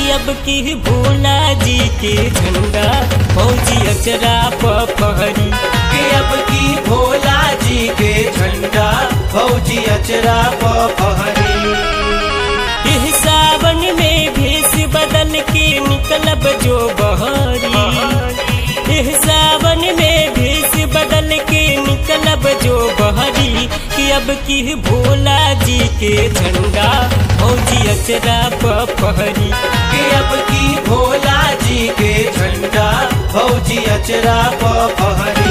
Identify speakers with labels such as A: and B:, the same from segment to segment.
A: कि अब की भोला जी के झंडा फौजी अचरा पहरी
B: कि अब की भोला जी के झंडा फौजी अचरा पहरी
A: इह सावन में भेष बदल के निकलब जो बहरी इह सावन में भेष बदल के निकलब जो बहरी कि अब की भोला जी के झंडा फौजी अचरा पहरी
B: कि अब की भोला जी के झंडा फौजी अचरा पहरी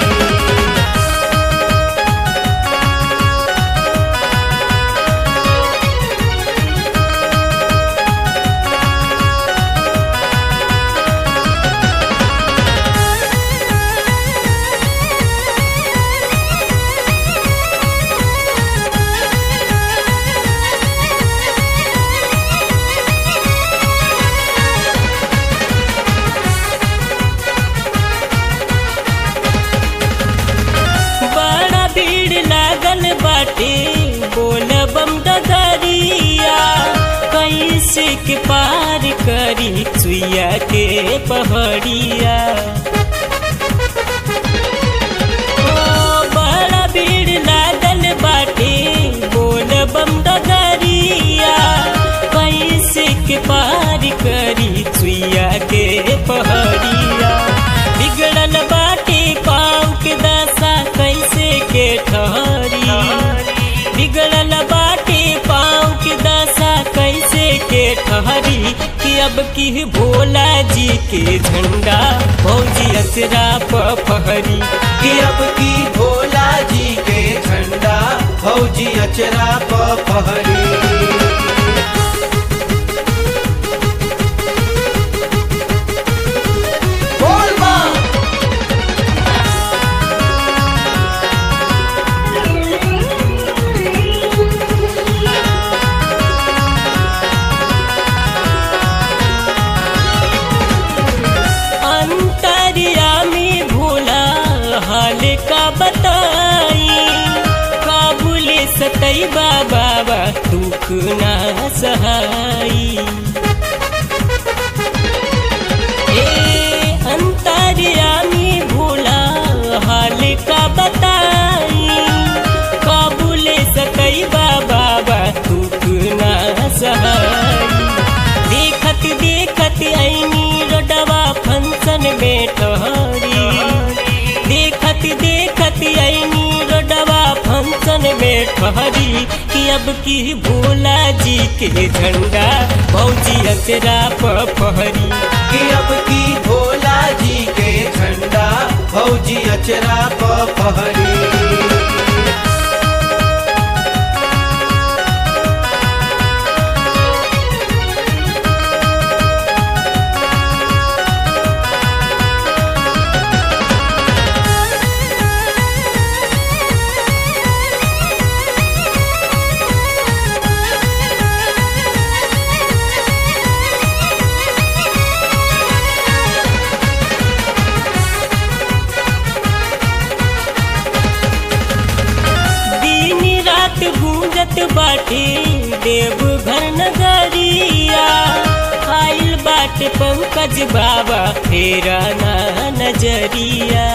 A: बड़ा भीड़ लागल बाटे बोल बम डगरिया कैसे के पार करी सुइया के पहड़िया ओ, बड़ा भीड़ लागल बाटे बोल बम डगरिया कैसे के पार करी सुइया के पहड़िया बिगड़ल बाटे पाँव के दशा कैसे के ठहरी बिगड़ल बाटे पाँव के दशा कैसे के ठहरी कि अब की भोला जी के झंडा फौजी अचरा पहरी
B: कि अब की भोला जी के झंडा फौजी अचरा पहरी बोल बम
A: अंतरियामी भोला हाल का बताई काबुले सतई बाबा दुख ना सहाई ए अंतरियामी भोला हाल का बताई काबुले सतई बाबा दुख ना सहाई देखत देखत ऐनी रोडवा फंक्शन में ठहरी देखत देखत ऐनी रोडवा फंक्शन में ठहरी कि अब की भोला जी के झंडा फौजी अचरा पहरी
B: कि अब की भोला जी के झंडा फौजी अचरा पहरी
A: दिन रात गूंजत बाटे देवघर नगरिया आइल बाटे पंकज बाबा फेरा ना नजरिया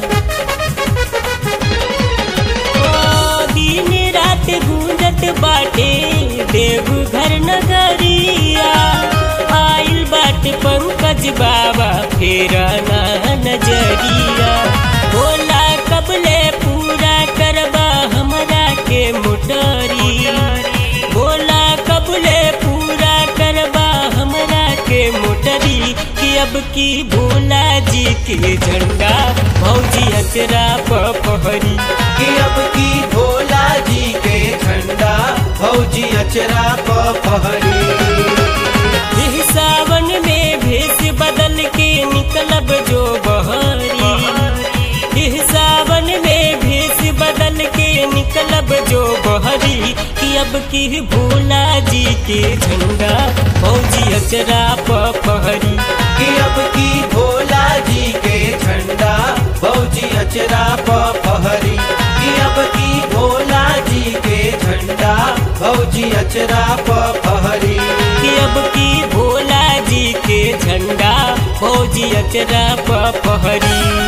A: ओ, दिन रात गूंजत बाटे देवघर नगरिया आइल बाटे पंकज बाबा फेरा ना नजरिया बोला कबले पूरा करबा हमरा के मोटरी बोला कबले पूरा करबा हमरा के मोटरी कि अब की भोला जी के झंडा फौजी अचरा पहरी
B: कि अब की भोला जी के झंडा फौजी अचरा पहरी
A: इह सावन में भेष बदल के निकलब जो बहरी इह सावन में भेष बदल के निकलब जो बहरी कि अब की भोला जी के झंडा फौजी अचरा पहरी
B: कि अब की भोला जी के झंडा फौजी अचरा पहरी कि अब की भोला जी के झंडा फौजी अचरा पहरी
A: कि अब की भोला अचरा पहरी